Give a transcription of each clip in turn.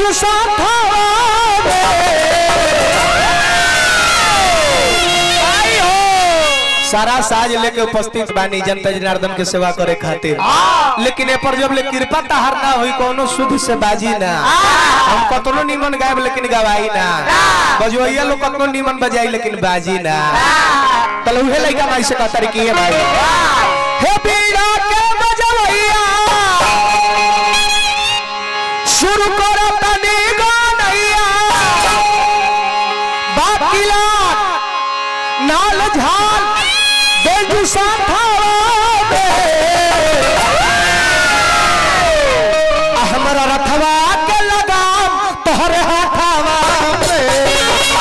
बेजू सारा साज लेके उपस्थित बानी जनता जनार्दन के सेवा करे खातिर लेकिन ए पर जब ले कृपा तहार ना होई कोनो शुद्ध से बाजी ना हम कतनो निमन गायब लेकिन गवाई ना बजवैया लोग कतनो निमन बजाई लेकिन बाजी ना तले उहे लइका माई से कहता कि ये भाई हे बीड़ा के बजवैया शुरू करो तनी गानैया बाकिला नाल झाल बेजू साथावा हमरा रथवा के लगाम तोहरे हाथावा में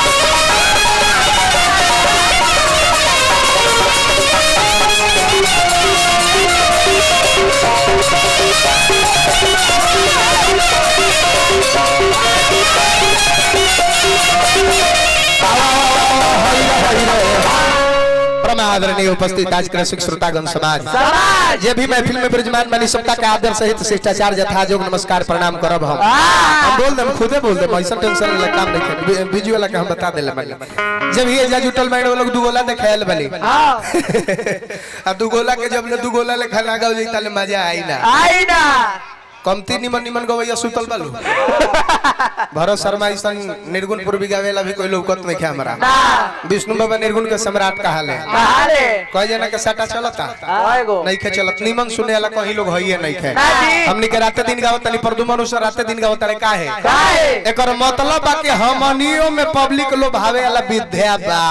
आदरणीय उपस्थित आज के रसिक श्रोतागण समाज जे भी महफिल में विराजमान बनी सबका के आदर सहित शिष्टाचार यथा जोग नमस्कार प्रणाम करब हम हम बोल दे खुदे बोल दे ऐसा टेंशन वाला काम नहीं करे बीजू वाला के हम बता देले बनी जब ये जा जुटल मैंने वो लोग दुगोला देखायल बनी अब दुगोला के जब ले दुगोला ले खाना गाओ जाई ताले मजा आई ना आई ना कमती निमन निमन गवैया सुतल बालू भरत शर्मा ऐसा निर्गुण पूर्वी गावेला भी कोई लौकत नहीं है हमारा विष्णु बाबा निर्गुण के सम्राट कहा ले अरे कई जना के साटा चलता आएगो नहीं खे चलत निमन सुने वाला कहीं लोग हइए नहीं खे ना जी। हमनी के राते दिन गावत तनी प्रदुमन उसर राते दिन गावत तनी काहे काहे? एकर मतलब बा कि हमनियो में पब्लिक लोग भावे वाला विद्या बा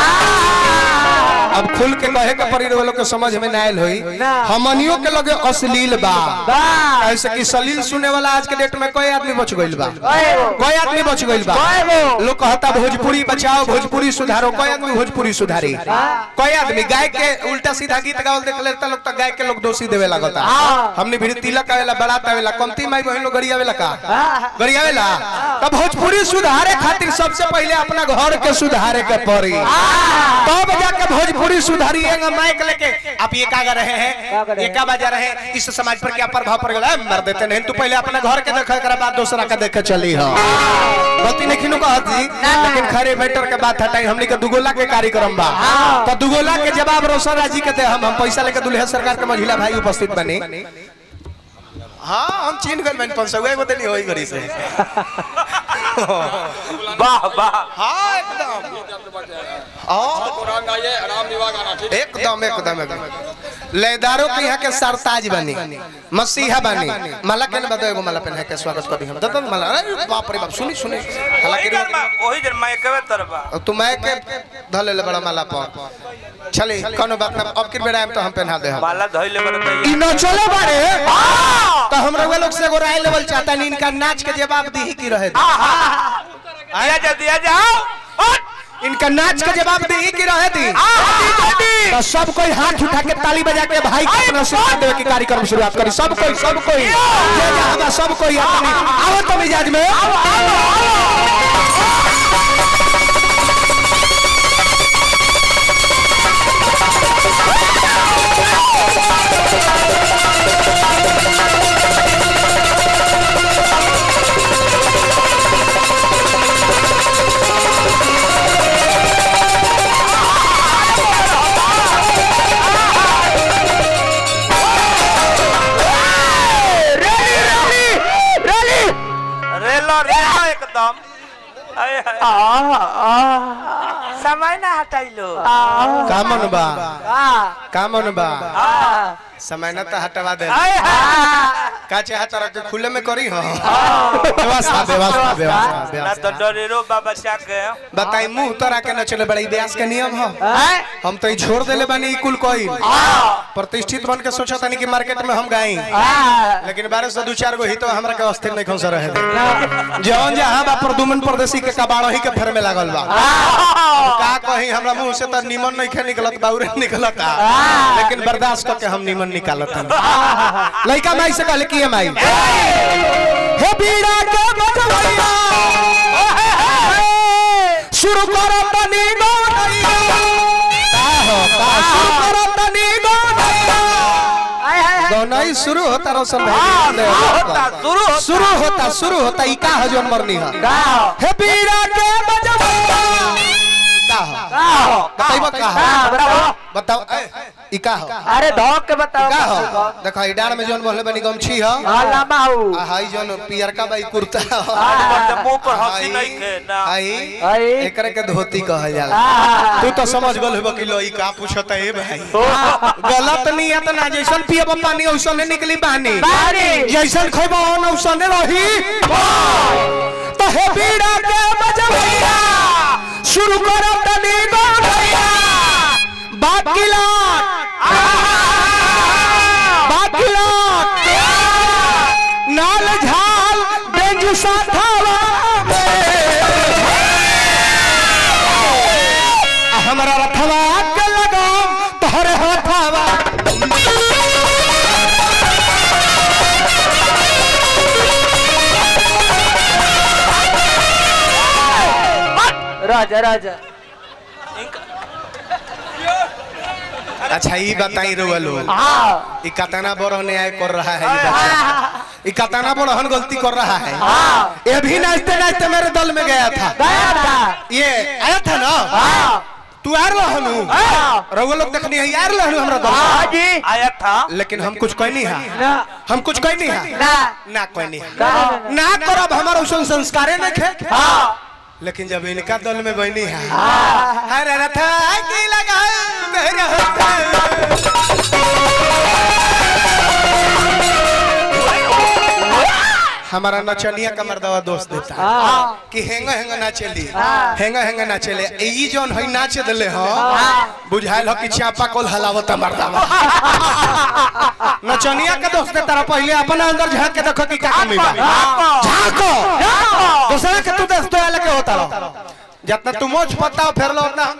अब खुल के कहे के परी लोग के समझ में ना आयल होई ना। हमनियो के लगे अश्लील बा बा ऐसे कि सलील सुने वाला आज के डेट में कोई आदमी बच गइल बा आएगो कोई आदमी बच गइल बा आएगो लोग कहता भोजपुरी बचाओ भोजपुरी सुधारो कोई आदमी भोजपुरी सुधारी कोई आदमी गाय के उल्टा सीधा गीत गावल देख लेता लोग तो गाय के लोग दोषी देवे लगता हाँ। हमने भी तिलक आवेला बारात आवेला कमती माई बहन लोग गरियावेला का हाँ। गरियावेला तब भोजपुरी सुधारे खातिर सबसे पहले अपना घर के सुधारे के पड़ी तब जाके भोजपुरी सुधारी माइक लेके आप ये का गा रहे क्या हैं कर रहे ये क्या बजा रहे हैं इस समाज पर क्या प्रभाव पड़ गया मर देते नहीं तू पहले अपने घर के देखे कर बाद दूसरा का देखे चली हो गलती नहीं खिनु कहती लेकिन खरे मैटर के बात हटाई हमनी के दुगोला के कार्यक्रम बा तो दुगोला के जवाब रोशन राजी के दे हम हम पैसा लेके दुल्हे सरकार के महिला भाई उपस्थित बने हाँ हम चीन गल मैंने पंच सौ एगो देनी होई घड़ी से वाह वाह हाँ एकदम हाँ कुरान गाइए आराम निवा गाना ठीक एकदम एकदम एकदम लेदारो के यहाँ के सरताज बनी मसीहा बनी माला के ना बताओ एगो माला पहन के स्वागत कर दी हम दतन माला अरे बाप रे बाप सुनी सुनी हालांकि वही जन मैं एकबे तरबा तू मैं के धले ले बड़ा माला पर चले कोनो बात ना अब की बेड़ा में तो हम पहना दे हम माला धइले बरत ई न चले बारे तो हमरा वे लोग से एगो राय लेवल चाहता नहीं इनका नाच के जवाब दी की रहे दे। आया जा दिया जाओ इनका नाच के जवाब दी की रहे दी तो सब कोई हाथ उठा के ताली बजा के भाई के अपना आशीर्वाद देवे की कार्यक्रम शुरुआत करी सब कोई सब कोई जे जहां बा सब कोई अपनी आओ तो मिजाज में रेलो रेलो एकदम आए हाय समय ना हटाइलो कामन बा आ कामन बा आ समय न तो हटवा दे आए हाय का चाहे तरह के खुले में करी हो व्यवस्था व्यवस्था व्यवस्था ना व्यवस्था तो डरेरो बाबा के बताई मुंह तोरा के न चले बड़ा व्यास के नियम हो हैं हम तो ई छोड़ देले बानी ई कुल कोई प्रतिष्ठित बन के सोचा तानी कि मार्केट में हम गाई लेकिन बारह से दो चार गो ही तो हमरा के अस्थिर नहीं खौसा रहे दे जौन जहां बा प्रदुमन परदेसी के कबाड़ो ही के फेर में लागल बा का कहीं हमरा मुंह से तो निमन नहीं खे निकलत बाउरे निकलत लेकिन बर्दाश्त करके हम निमन निकालत हम लइका माई से कहले कि माई हे बीड़ा के बजवैया शुरू करो तनी गौनैया का हो का शुरू करो तनी गौनैया जौन ही शुरू होता रोशन हाँ, भाई शुरू होता, शुरू होता। शुरू होता शुरू होता ई का है जौन मरनी है गाओ हे बीरा के बजबैया का हो गाओ बताइबो का हो हाँ, बताओ बताओ ए, ई का हो अरे धोक के बताओ का हो देखो ई डार में जौन बोले बनी गमछी हो हाँ लम्बा हूँ आ हाई जौन पियरका बाई कुर्ता हो हाँ। मुंह पर हंसी हाई- नहीं खे ना हाई हाई। एकरे के धोती कहल जाला हाँ। तू तो समझ गल होबो कि लो ई का पूछत है भाई गलत नियत ना जैसन पियब पानी ओइसने निकली बानी बानी। जैसन खइबो ओन ओइसने रही तो हे बीड़ा के बजबैया शुरू करो तनी गौरैया बाकी लाट बाकी लाट नाल झाल बेंजू साथावा हमरा रथवा के लगाम तोहरे हाथवा राजा राजा अच्छा ई बताई रुआ लोग हाँ ई कतना बड़ न्याय कर रहा है ये बच्चा ई कतना बड़हन गलती कर रहा है हाँ ये भी नाचते नाचते मेरे दल में गया था गया था ये आया था ना हाँ तू आर लहनु हाँ रउआ लोग देखनी है यार लहनु हमरा दल हाँ में। जी आया था लेकिन हम कुछ कहनी है ना हम कुछ कहनी है ना ना कहनी है ना ना करब हमारा उसन संस्कारे न खे हाँ लेकिन जब इनका दल में बनी है हाँ हर रथ की लगा हमारा नचनिया का मर्दवा दोस्त देता है हाँ कि हेंगा हेंगा नाचेली हाँ। हेंगा हेंगा नाचेले ई जोन हई नाच देले हो हाँ। बुझाइल हो कि चापा कोल हलावत मर्दवा नचनिया का दोस्त देता रहा पहले अपन अंदर झांक के देखो कि का कमी बा झांको दूसरा के तू दोस्त वाला के होता रहो जितना तू मोच पता हो फिर लो उतना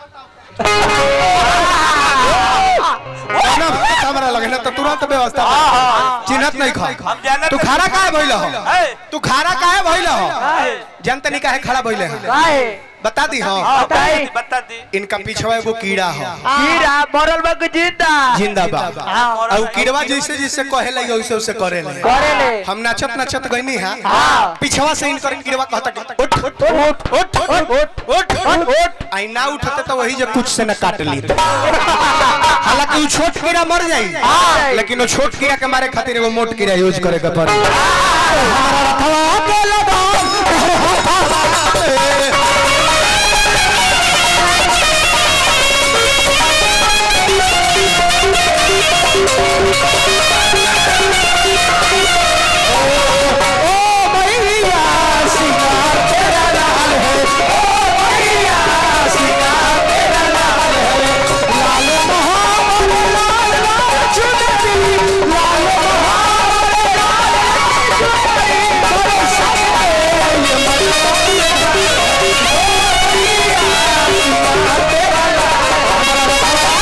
ना हमरा लगे ना तो तुरंत व्यवस्था बा। चिन्हत नहीं खा हम जानत तू खारा काहे भइल हो है तू खारा काहे भइल हो काहे? जनता नहीं काहे खड़ा भइले हो काहे बता दी हो हाँ, बताई। बता दी इनका पीछवा एगो कीड़ा हो कीड़ा मरल बग जिंदा जिंदाबाद हाँ और उ कीड़वा जैसे जैसे कहे लगे वैसे वैसे करे ले करे ले हम नाचत नाचत गईनी है हाँ। पिछवा से इनकर कीड़वा कहता कि उठ उठ उठ उठ उठ उठ उठ उठ आई ना उठते तो वही जो कुछ से न काट ली हालांकि वो छोट कीड़ा मर जाई हाँ। लेकिन वो छोट कीड़ा के मारे खातिर एगो मोट कीड़ा यूज करे के पड़ी हमारा रथवा के लगाम ओ मैया सिंगार तेरा लाल है ओ मैया सिंगार तेरा लाल है लाल मोहम्मद लाल लाल चुनरी लाल मोहम्मद लाल लाल चुनरी बड़े सपने ये मनोरंजन ओ मैया सिंगार तेरा लाल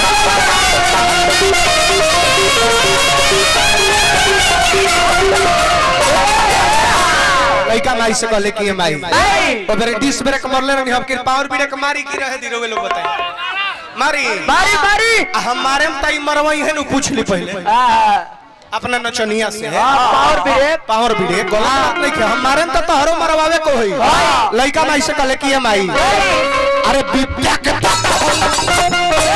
लड़का माई से कहले कि ये माई नहीं। और फिर डिस ब्रेक मरले रहनी हम कि पावर ब्रेक मारी की रहे दिरोगे लोग बताए मारी बारी बारी आ हमारे में ताई मरवाई है नु पूछ ली पहले हाँ अपना नचनिया से पावर ब्रेक पावर ब्रेक गलत बात नहीं है हमारे में तो तोहरो मरवावे को होई हाँ। लड़का माई से कहले कि ये माई अरे विद्या के पता हो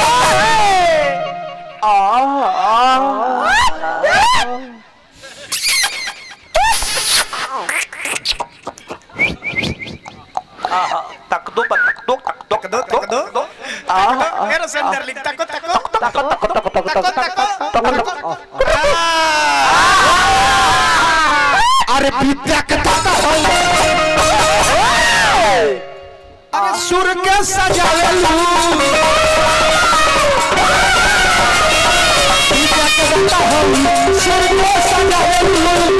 तक दो तक दो तक दो तक दो तक दो मेरे से अंदर लिख तको तको तको तको अरे विद्या के पता हो अरे सुर के सजावे लू विद्या के पता हो सुर के सजावे लू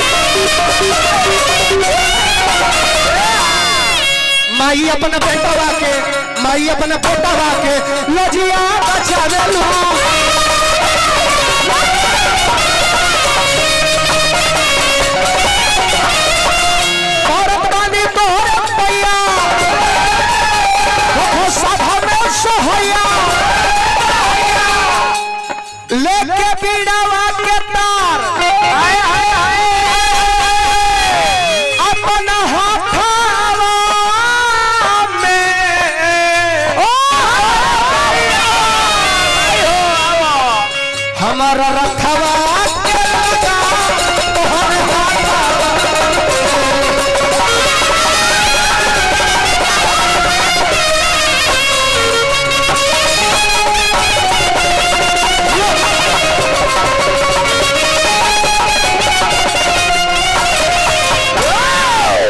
माई अपना बेटवा के माई अपना बेटवा के लजिया बचावे लू औरत बानी तोहर पैया हो सभा में सोहैया लेके बीड़ावा के तार र र